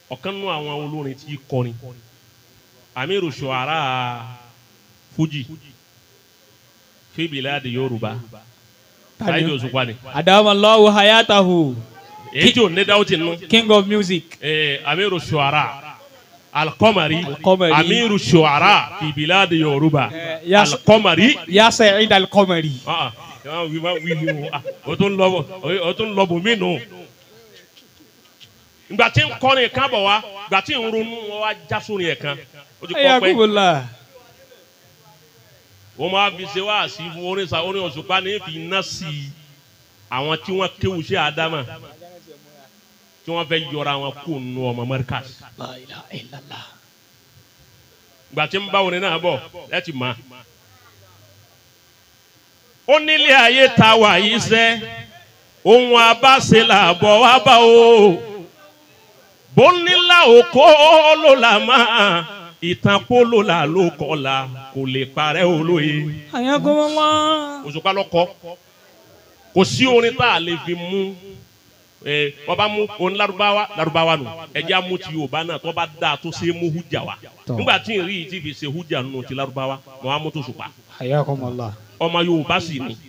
ọ̀kan nínú àwọn olórin tí kọrin amiru shuara fuji fi biladi yorùbá Saheed Òṣùpá ni adamallahu hayatahu èyí tí ò ní dáwọ́ ti nù king of music. eh, amiru shuara alkomari Al-Qamari. amiru shuara fi biladi yorùbá Eh, yas- alkomari ya Sa'id al-Qamari. ah ah wí wá wí wí o ah o tún lọ bọ o tún lọ bọ mí nù. ìgbà tí ń kọrin kan bọ̀ wá ìgbà tí ń ronú wọn wá já sórí ẹ̀ kan ó ti kọ́ pé ayakumullah. wọ́n máa fi ṣe wá sí fún orin sa orin Òṣùpá ní fi iná sí i àwọn tí wọ́n kéwù sí Ádámà tí wọ́n fẹ́ yọra wọn kó nu ọmọ Markaz la ilaha illallah. ìgbà tí ń bá orin náà bọ̀ ẹ ti mọ̀ ó nílé ayé ta wà yìí sẹ́ ohun abáṣe là bọ̀ wá bá o bó nílà òkó ló là máa ìtàn polo là ló kọ́ la kò lè parẹ́ olóye. ayakumullah. Òṣùpá lọkọ kò sí orin tá a lè fi mú ẹ wọn bá mú orin Lárúbáwá Lárúbáwá nù ẹjẹ amú ti Yorùbá náà tó bá dáa tó ṣe é mú hújà wa Tọ́. nígbà tí n rí i ti fi ṣe hújà nù ti Lárúbáwá mọ amú tó Òṣùpá ayakumullah. ọmọ Yorùbá sì ni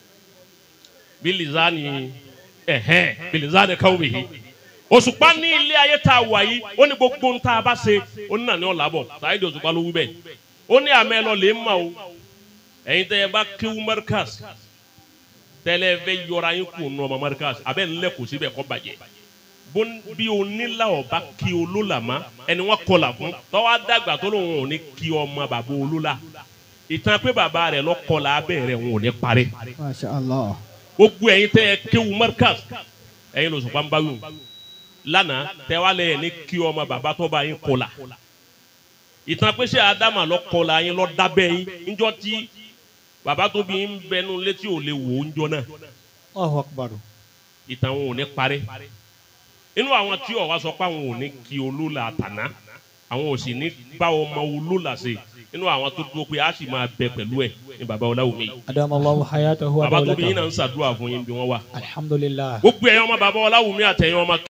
bilizani ẹhẹn bilizani kawmihi Òṣùpá ní ilé ayé tá a wà yìí ó ní gbogbo ń tá a bá ṣe ó ní nàní ọ̀làbọ̀ Saheed Òṣùpá ló wí bẹ́ẹ̀ ó ní àmẹ́ lọ lè má o ẹ̀yin tẹ́ ẹ bá kéwú Markaz tẹ́lẹ̀ fẹ́ yọra yín kù nù ọmọ Markaz abẹ́ ńlẹ̀ kò síbẹ̀ kọ́ bàjẹ́ Bó- bí onílà ọba kí olólàmá ẹni wọn kọlà fún tọ́wọ́ dàgbà tó lóun ò ní kí ọmọ bàbá olólà ìtàn pé bàbá rẹ̀ lọ́kọ̀ọ́lá abẹ́ rẹ̀ òun ò ní parí masha allah. gbogbo ẹ̀yin tẹ́ ẹ kéwu Markaz ẹ̀yin l'Òṣùpá ń bá wù lánàá tẹ́ wá lẹ́yìn ní kí ọmọ bàbá tó bá yín kọlà ìtàn pé ṣé Ádámà lọ́kọ̀ọ́lá yín lọ́ dábẹ́ yín níjọ́ tí bàbá tó bí yín bẹnu létí ò lè wò ó níjọ́ náà allahu akbar. ìtàn wọn ò ní parí inú àwọn tí ọ̀wá sọ pé àwọn ò ní kí olólà àtàná àwọn ò sì ní bá ọmọ olólà ṣe inú àwọn tó dúró pé a sì máa bẹ pẹ̀lú ẹ̀ ní bàbá Ọláwùmí adamallahu hayatahu wa bàbá tó bí yín dawlatahu. náà ń ṣàdúrà fún yín bí wọ́n wà alhamdulillah. gbogbo ẹ̀yin ọmọ bàbá Ọláwùmí àtẹ̀yin ọmọ